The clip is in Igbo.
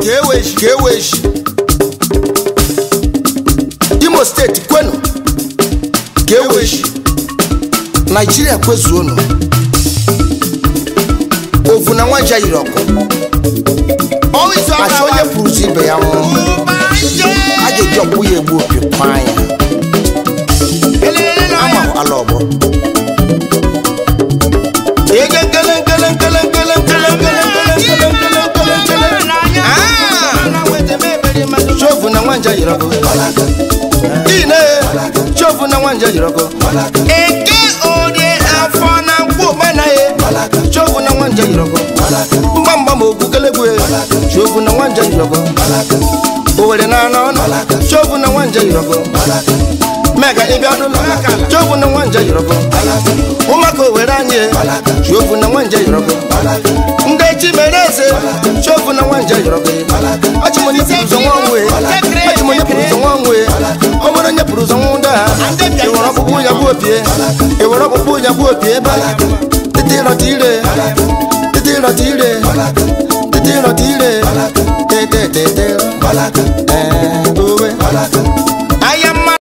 ka eweshi ka eweshi imo steeti kwenu ka eweshi naijiria kwezuonu ovu na nwaja yiri ọkụ machi onye pụrụzi ibe ya nwụrụ a ga-eji ọkpụ ya egbu opi kwaa ya ama ala ọgbọ ege nkele nkele nkele nkele nkele nkele nkele nkele nkele nkele nkele Ah! chovu na nwanja yiri ọkụ ine chovu na nwanja yiri ọkụ eke orie afọ na nkwụ omenaghị chovu na nwanja yiri ọkụ mgbamgba ma ogwu kelegwe chovu na nwanja yiri ọkụ owere na anọ ọnụ chovu na nwanja yiri ọkụ mega ịbịa ọdụlụ chovu na nwanja yiri ọkụ ụmụaka owere anyị chovu na nwanja yiri ọkụ ndị echi mere eze chovu na nwanja yiri ọkụ ọchịmonye pụrụ ụzọ nwa onwe ọchịmonye pụrụ ụzọ nwa onwe o nwere onye pụrụ ụzọ nwa ụda ha ewere ọkpụkpụ ya bụ opie ewere ọkpụkpụ ya bụ opie ebe tete ịrọta ire tete ịrọta ire tete ịrọta ire tete tete ee owe aya